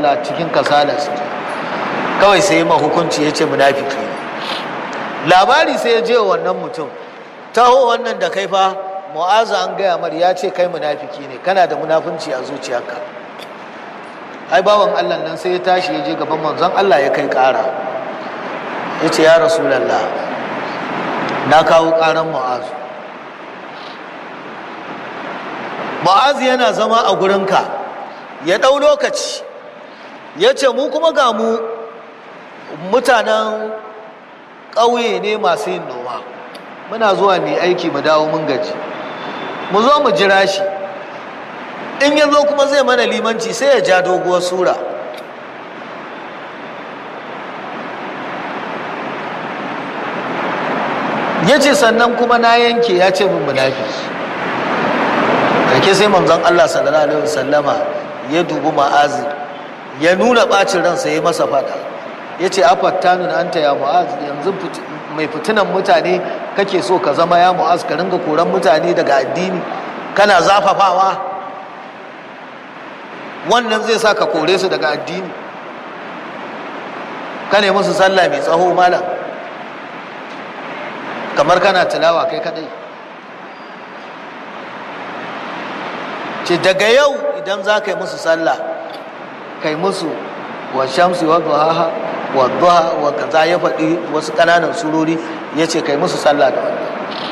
sallah cikin kasala su kawai sai ma hukunci ya ce munafiki ne labari sai ya je wa wannan mutum taho wannan da kai fa mu'azu an gaya mar ya ce kai munafiki ne kana da munafunci a zuciyarka ai bawan allah nan sai ya tashi ya je gaban manzon allah ya kai kara ya ce ya rasulallah na kawo karan mu'azu mu'azu yana zama a gurinka ya ɗau lokaci ya ce mu kuma ga mu mutanen ƙauye ne masu yin noma muna zuwa mai aiki mu dawo mun gaji mu zo mu jira shi in ya zo kuma zai mana limanci sai ya ja doguwar sura ya ce sannan kuma na yanke ya ce min munafi ke sai manzon Allah sallallahu alaihi wasallama ya dubi ma'azi ya nuna bacin ransa ya masa fada ya ce afattanun anta ya mu'az yanzu mai fitinan mutane kake so ka zama ya mu'az ka ringa koran mutane daga addini kana zafafawa wannan zai sa ka kore su daga addini ka ne musu sallah mai tsaho malam kamar kana tilawa kai kadai ce daga yau idan za ka yi musu sallah kai musu wa shamsi wa duhaha wa duha wa kaza ya faɗi wasu ƙananan surori ya ce kai musu sallah da wannan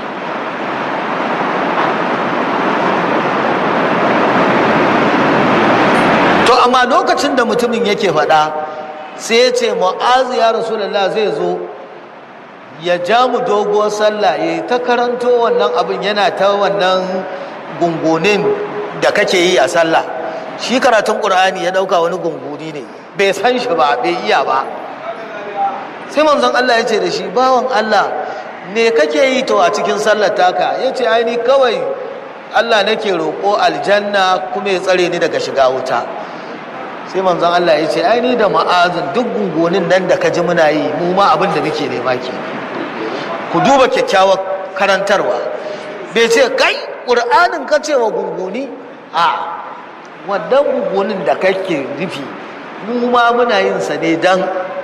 to amma lokacin da mutumin yake faɗa sai ya ce mu'azu ya rasulullah zai zo ya ja mu doguwar sallah ya yi ta karanto wannan abin yana ta wannan gungunin da kake yi a sallah shi karatun ƙur'ani ya ɗauka wani gunguni ne bai san shi ba bai iya ba sai manzon Allah ya ce da shi bawan Allah me kake yi to a cikin sallar taka ya ce aini kawai Allah nake roƙo aljanna kuma ya tsare ni daga shiga wuta sai manzon Allah ya ce aini da ma'azin duk gungunin nan da ka ji muna yi mu ma abin da muke nema ke ku duba kyakkyawar karantarwa bai ce kai ƙur'anin ka ce wa gunguni a wannan gungunin da kake nufi mu ma muna yin sa ne don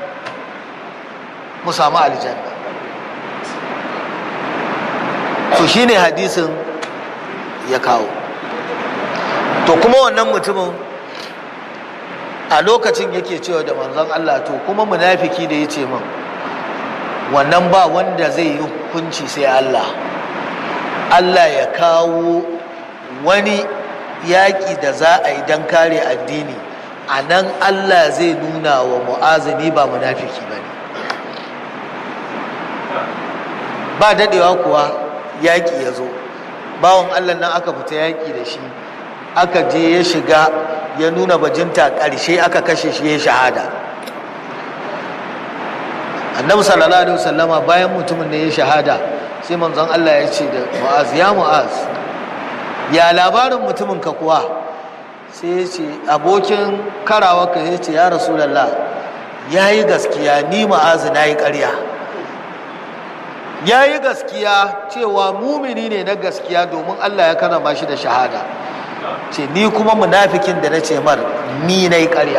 mu samu aljanna to shine hadisin ya kawo to kuma wannan mutumin a lokacin yake cewa da manzon Allah to kuma munafiki da ya ce min wannan ba wanda zai yi hukunci sai Allah Allah ya kawo wani yaƙi da za a yi don kare addini a nan Allah zai nuna wa mu'azini ba munafiki ba ne ba daɗewa kuwa yaƙi ya zo bawan Allah nan aka fita yaƙi da shi aka je ya shiga ya nuna bajinta ƙarshe aka kashe shi ya shahada annabi sallallahu alaihi wasallama bayan mutumin ne ya shahada sai manzon Allah ya ce da mu'az ya mu'az ya labarin mutumin ka kuwa sai ya ce abokin karawa ka ya ce ya rasulallah ya yi gaskiya ni mu'az na yi ƙarya ya yi gaskiya cewa mumini ne na gaskiya domin Allah ya karama shi da shahada ce ni kuma munafikin da na ce mar ni na yi ƙarya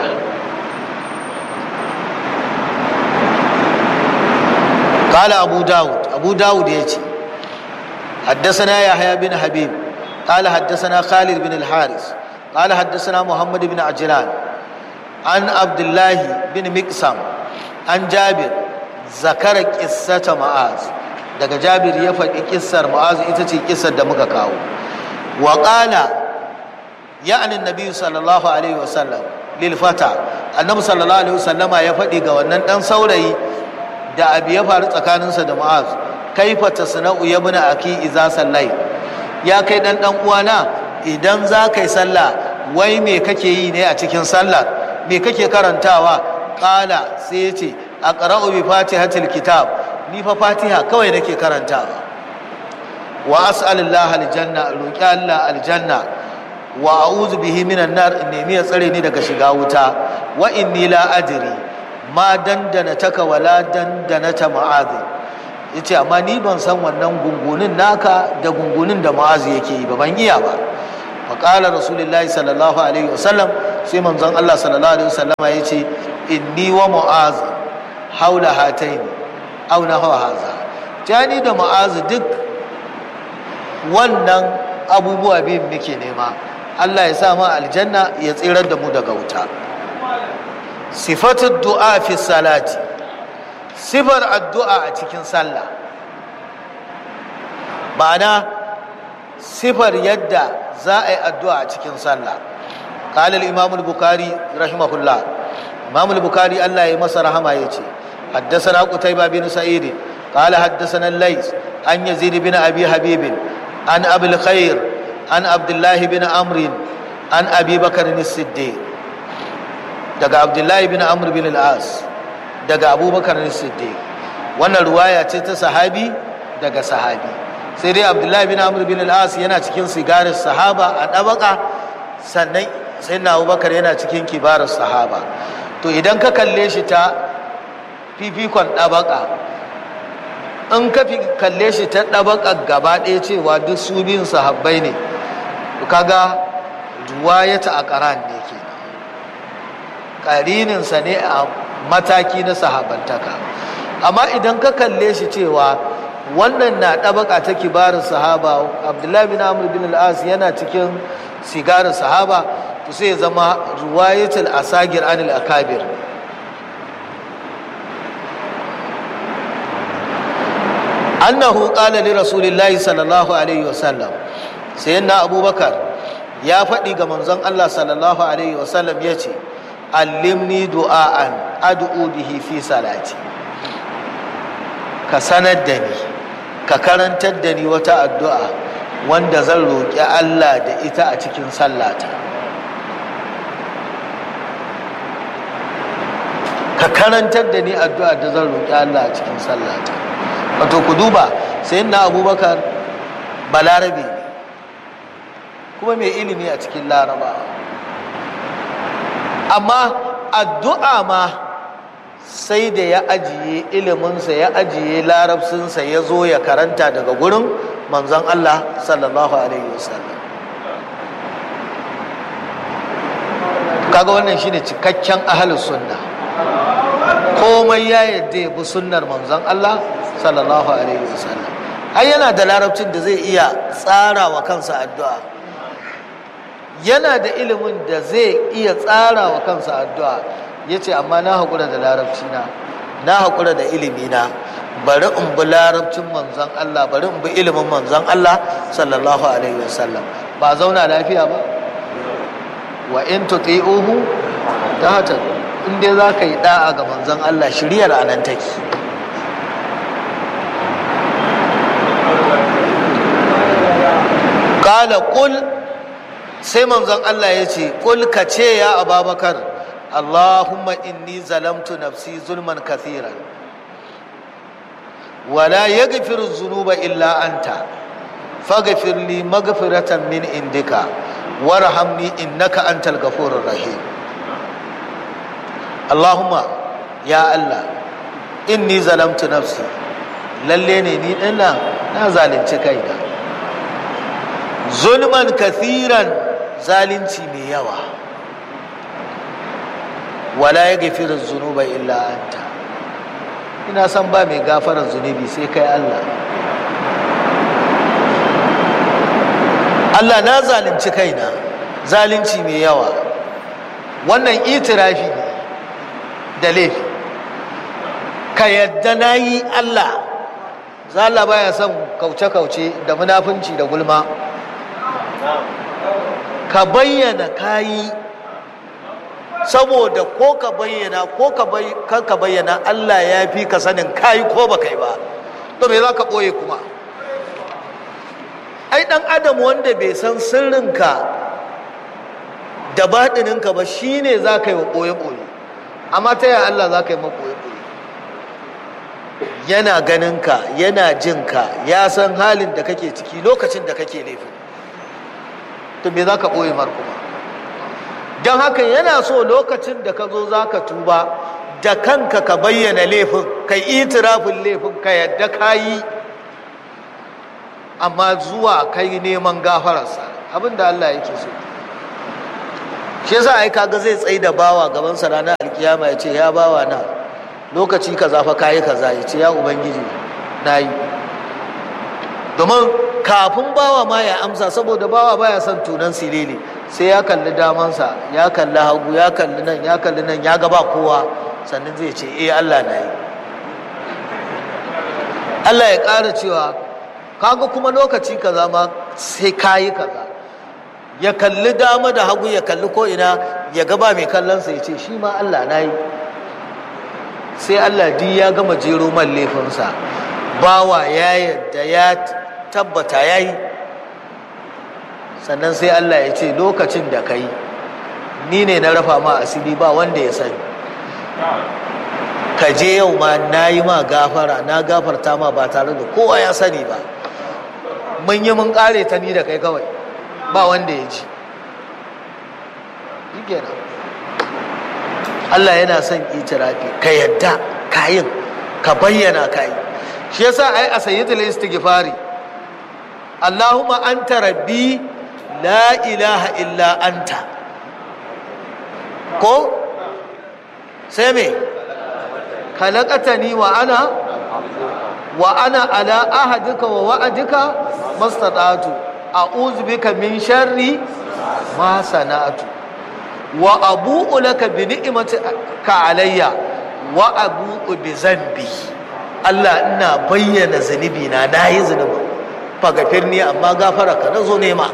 قال أبو داود أبو داود يجي حدثنا يحيى بن حبيب قال حدثنا خالد بن الحارث قال حدثنا محمد بن عجلان عن عبد الله بن مقسم عن جابر ذكر قصة معاذ daga jabir ya faɗi kissar mu'azu ita ce kissar da muka kawo wa ƙala ya'anin nabi sallallahu alaihi wasallam lil fata annabi sallallahu alaihi wasallama ya faɗi ga wannan ɗan saurayi da abu ya faru tsakaninsa da mu'az kaifa tasna'u ya buna aki iza sallai ya kai dan dan uwana idan za ka yi sallah wai me kake yi ne a cikin sallah me kake karantawa qala sai ya ce aqra'u bi fatihatil kitab ni fa fatiha kawai nake karantawa wa as'alullah aljanna roki Allah aljanna wa a'udhu bihi minan nar in nemi ya tsare ni daga shiga wuta wa inni la adri ma dandana taka wala dandana ta ma'azi ya ce amma ni ban san wannan gungunin naka da gungunin da ma'azi yake yi ba ban iya ba faƙalar rasulullahi sallallahu alaihi wasallam sai manzon Allah sallallahu alaihi wasallam ya ce inni wa mu'az haula hataini aw nahwa haza jani da mu'az duk wannan abubuwa biyun muke nema Allah ya sa mu aljanna ya tsirar da mu daga wuta sifatu du'a fi salati sifar addu'a a cikin sallah ma'ana sifar yadda za a yi addu'a a cikin sallah قال الإمام البخاري رحمه الله إمام البخاري الله يمسى رحمه يجي حدثنا قتيبة بن سعيد قال حدثنا الليث عن يزيد بن أبي حبيب عن أبي الخير عن عبد الله بن عمرو عن أبي بكر الصديق دقى عبد الله بن عمرو بن العاص دقى أبو بكر الصديق wannan ruwaya ce ta sahabi daga sahabi sai dai abdullahi bin amr bin al-as yana cikin sigarin sahaba a ɗabaka sannan sai na abubakar yana cikin kibarar sahaba to idan ka kalle shi ta fifikon ɗabaka in ka kalle shi ta ɗabaka gaba ɗaya cewa duk su biyun sahabbai ne kaga ruwayata a ƙaran ne ke ƙarininsa ne a mataki na sahabantaka amma idan ka kalle shi cewa wannan na ɗabaka ta kibarin sahaba abdullahi bin amr bin al-as yana cikin sigarin sahaba to sai zama ruwayatul asagir anil akabir annahu qala li rasulillahi sallallahu alaihi wasallam sayyidina abubakar ya faɗi ga manzon Allah sallallahu alaihi wasallam yace allimni du'aan ad'u bihi fi salati ka sanar da ni ka karantar da ni wata addu'a wanda zan roƙi Allah da ita a cikin sallata ka karantar da ni addu'a da zan roƙi Allah a cikin sallata wato ku duba sai na abubakar balarabe ne kuma mai ilimi a cikin laraba amma addu'a ma sai da ya ajiye iliminsa ya ajiye larabcinsa ya zo ya karanta daga gurin manzon Allah sallallahu alaihi wasallam kaga wannan shine cikakken ahlus sunna komai ya yadda ya bi sunnar manzon Allah sallallahu alaihi wasallam ai yana da larabcin da zai iya tsara wa kansa addu'a yana da ilimin da zai iya tsara wa kansa addu'a ya ce amma na haƙura da larabci na na haƙura da ilimi na bari in bi larabcin manzon Allah bari in bi ilimin manzon Allah sallallahu alaihi wasallam ba zauna lafiya ba wa in tuti'uhu ta hata in dai za ka yi da'a ga manzon Allah shiriyar anan take kala kul sai manzon Allah ya ce kul ka ce ya ababakar Allahumma inni zalamtu nafsi zulman kathira wala yaghfiru dhunuba illa anta faghfir li maghfiratan min indika warhamni innaka antal ghafurur rahim Allahumma ya Allah inni zalamtu nafsi lalle ne ni dinnan na zalunci kaina zulman kathiran zalunci mai yawa wala ya gafirar zunuba illa anta ina san ba mai gafarar zunubi sai kai Allah Allah na zalunci kaina zalunci mai yawa wannan itirafi ne da laifi ka yadda na yi Allah zala baya son kauce-kauce da munafunci da gulma ka bayyana kayi saboda ko ka bayyana ko ka bayyana Allah ya fi ka sanin kayi ko ba kai ba to me za ka ɓoye kuma ai ɗan adam wanda bai san sirrinka da baɗininka ba shine za ka yi wa ɓoye-ɓoye amma ta yaya Allah za ka yi ma ɓoye-ɓoye yana ganinka yana jinka ya san halin da kake ciki lokacin da kake laifin to me za ka ɓoye mar kuma don haka yana so lokacin da ka zo za ka tuba da kanka ka bayyana laifin ka itirafin laifin ka yadda ka yi amma zuwa kai neman gafararsa abin da Allah yake so shi yasa ai kaga zai tsaye da bawa gaban sa ranar alkiyama ya ce ya bawa na lokaci kaza fa kayi kaza ya ce ya ubangiji na yi domin kafin bawa ma ya amsa saboda bawa baya son tunan silili sai ya kalli damansa ya kalli hagu ya kalli nan ya kalli nan ya gaba kowa sannan zai ce eh Allah na yi Allah ya ƙara cewa kaga kuma lokaci kaza ma sai kayi kaza ya kalli dama da hagu ya kalli ko ina ya gaba mai kallonsa ya ce shi ma Allah na yi sai Allah di ya gama jero man laifinsa bawa ya yadda ya tabbata ya yi sannan sai Allah ya ce lokacin da ka yi ni ne na rafa ma asiri ba wanda ya sani ka je yau ma na yi ma gafara na gafarta ma ba tare da kowa ya sani ba mun yi mun kare ta ni da kai kawai ba wanda ya ji kenan Allah yana son itirafi ka yadda kayin ka bayyana kayi shi yasa ai a sayyidul istighfari Allahumma anta rabbi la ilaha illa anta ko sai me khalaqatani wa ana wa ana ala ahadika wa wa'adika mastata'tu a'udhu bika min sharri ma sana'tu wa abu'u laka bi ni'matika alayya wa abu'u bi zambi Allah ina bayyana zunubi na nayi zunubi fagafirni amma gafara ka nazo nema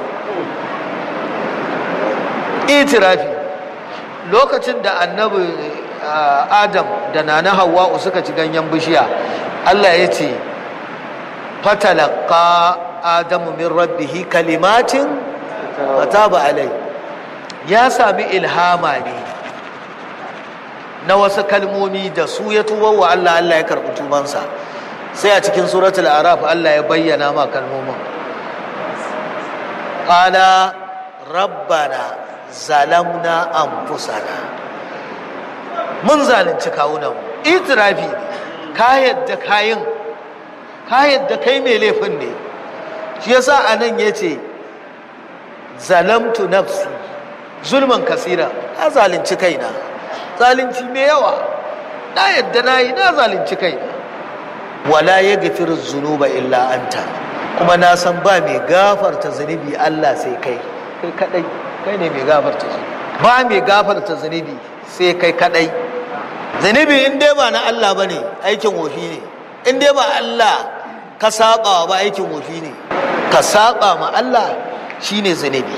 itirafi lokacin da annabi adam da nana hawa'u suka ci ganyen bishiya Allah ya ce fatalaka adamu min rabbihi kalimatin fataba alai ya sami ilhama ne na wasu kalmomi da su ya tuba wa Allah Allah ya karɓi tubansa sai a cikin suratul araf Allah ya bayyana ma kalmomin qala rabbana zalamna anfusana mun zalunci kawunan itirafi ne ka yadda kayin ka yadda kai mai laifin ne shi yasa anan yace zalamtu nafsi zulman kasira na zalunci kaina zalunci mai yawa na yadda na yi na zalunci kaina wala ya gafiru zunuba illa anta kuma na san ba mai gafarta zunubi Allah sai kai kai kadai kai ne mai gafarta zunubi ba mai gafarta zunubi sai kai kadai zunubi in dai ba na Allah bane aikin wofi ne in dai ba Allah ka saba ba aikin wofi ne ka saba ma Allah shine zunubi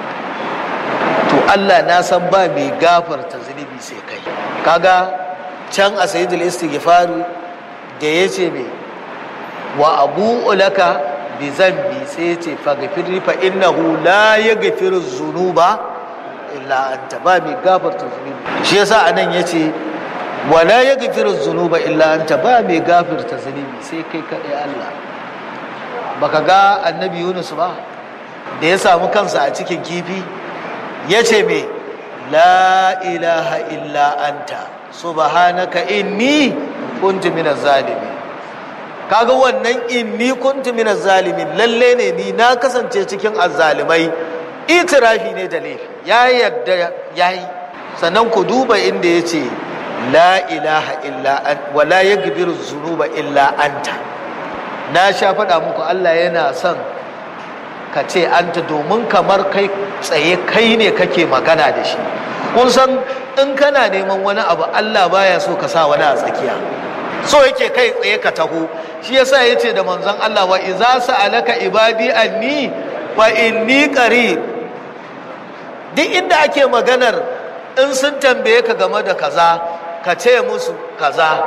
to Allah na san ba mai gafarta zunubi sai kai kaga can a sayyidul istighfar da yace me wa abu laka bi zambi sai yace faghfir fa innahu la yaghfiru dhunuba illa anta ba mai gafarta zunubi shi yasa anan yace wa la yaghfiru dhunuba illa anta ba mai gafarta zunubi sai kai kadai Allah baka ga annabi Yunus ba da ya samu kansa a cikin kifi ya ce me la ilaha illa anta subhanaka inni kuntu minaz zalimin kaga wannan inni kuntu minaz zalimin lalle ne ni na kasance cikin azzalimai itirafi ne da laifi ya yadda yayi sannan ku duba inda yace la ilaha illa an wa la yaghfiru dhunuba illa anta na sha faɗa muku Allah yana son ka ce anta domin kamar kai tsaye kai ne kake magana da shi kun san in kana neman wani abu Allah baya so ka sa wani a tsakiya so yake kai tsaye ka taho shi yasa yace da manzon Allah wa idza sa'alaka ibadi anni wa inni qarib duk inda ake maganar in sun tambaye ka game da kaza ka ce musu kaza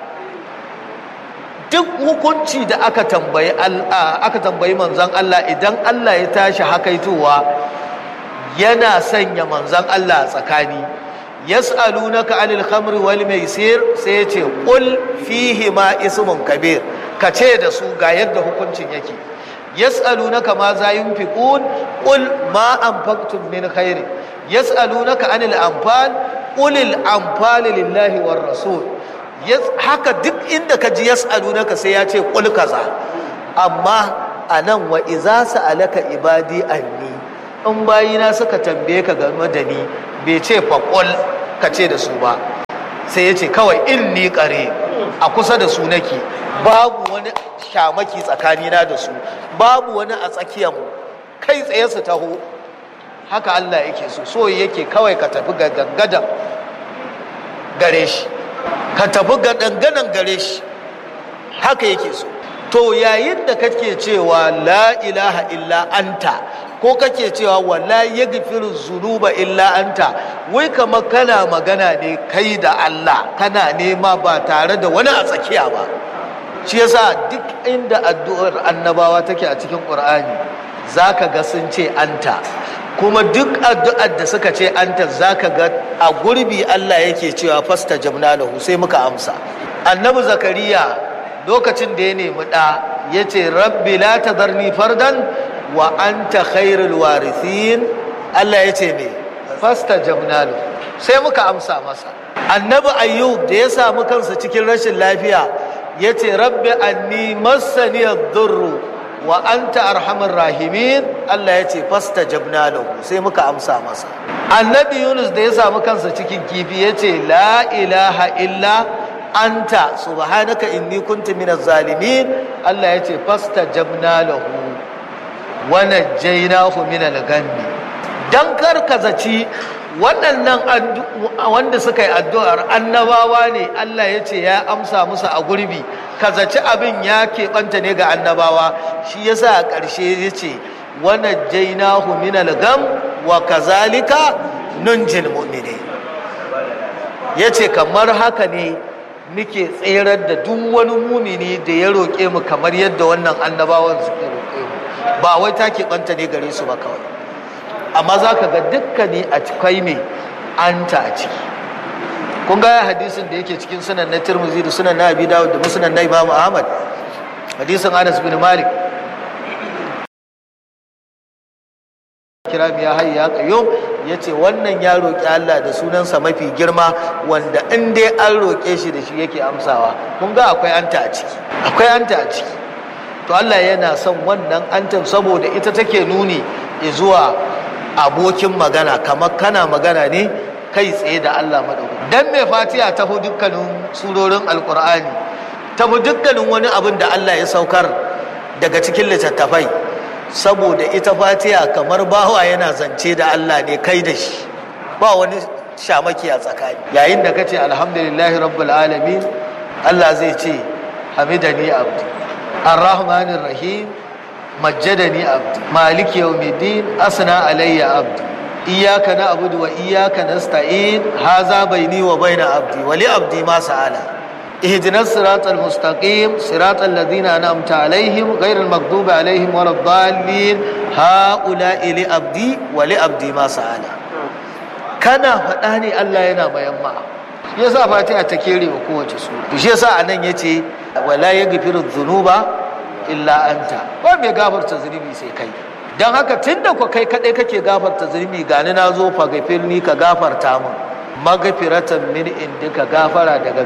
duk hukunci da aka tambayi aka tambayi manzon Allah idan Allah ya tashi hakaitowa yana sanya manzon Allah tsakani yas'alunaka anil khamri wal maisir sai yace qul fihi ma ismun kabir ka ce da su ga yadda hukuncin yake yas'alunaka ma za yunfiqun qul ma anfaqtum min khairin yas'alunaka anil anfal qul al anfal lillahi war rasul haka duk inda ka ji yas'alunaka sai ya ce qul kaza amma anan wa idza sa'alaka ibadi anni in bayina suka tambaye ka game da ni bai ce faƙol ka ce da su ba sai ya ce kawai in ni ƙare a kusa da su nake babu wani shamaki tsakanina da su babu wani a tsakiyarmu kai tsaye su taho haka Allah yake so so yake kawai ka tafi ga gangadan gare shi ka tafi ga dangadan gare shi haka yake so to yayin da kake cewa la ilaha illa anta ko kake cewa wala yaghfiru zunuba illa anta wai kamar kana magana ne kai da Allah kana nema ba tare da wani a tsakiya ba shi yasa duk inda addu'ar annabawa take a cikin Qur'ani zaka ga sun ce anta kuma duk addu'ar da suka ce anta zaka ga a gurbi Allah yake cewa fastajabna lahu sai muka amsa annabi zakariya lokacin da ya nemi ɗa ya ce rabbi la tazarni fardan wa anta khairul warithin Allah ya ce me fasta jamnalu sai muka amsa masa annabi ayyub da ya samu kansa cikin rashin lafiya ya ce rabbi anni massani ad-durru wa anta arhamur rahimin Allah ya ce fasta jamnalu sai muka amsa masa annabi yunus da ya samu kansa cikin kifi ya ce la ilaha illa anta subhanaka inni kuntu minaz zalimin Allah yace fastajabna lahu wa najaynahu minal ghammi dan karkazaci waɗannan wanda suka yi addu'ar annabawa ne Allah yace ya amsa musu a gurbi kazaci abin ya keɓanta ne ga annabawa shi yasa a ƙarshe yace wa najaynahu minal gham wa kazalika nunjil mu'minin yace kamar haka ne muke tserar da duk wani mumini da ya roƙe mu kamar yadda wannan annabawan suke roƙe mu ba wai ta keɓanta ne gare su ba kawai amma za ka ga dukkani a cikai mai anta a ciki kun ga hadisin da yake cikin sunan na tirmidhi da sunan na abi dawud da musnad na imam ahmad hadisin anas bin malik kira ya hayya ya qayyum yace wannan ya roki Allah da sunansa mafi girma wanda in dai an roke shi da shi yake amsawa kun ga akwai anta a ciki akwai anta a ciki to Allah yana son wannan antan saboda ita take nuni zuwa abokin magana kamar kana magana ne kai tsaye da Allah madaukaki dan mai fatiha ta fi dukkanin surorin alqur'ani ta fi dukkanin wani abin da Allah ya saukar daga cikin littattafai saboda ita fatiha kamar bawa yana zance da Allah ne kai da shi ba wani shamaki a tsakani yayin da kace alhamdulillahi rabbil alamin Allah zai ce hamidani abdi arrahmanir rahim majjadani abdi maliki yawmiddin asna alayya abdi iyyaka na'budu wa iyyaka nasta'in haza baini wa baina abdi wa li abdi ma sa'ala اهدنا الصراط المستقيم صراط الذين أنعمت عليهم غير المغضوب عليهم ولا الضالين هؤلاء لأبدي ولأبدي ما سأل كان فداني الله yana mayamma yasa fatiha ta kere wa kowace sura to shi yasa anan yace wala yaghfiru dhunuba illa anta ba mai gafarta zunubi sai kai dan haka tunda ku kai kadai kake gafarta zunubi gani na zo fa gafirni ka gafarta min magfiratan min indika gafara daga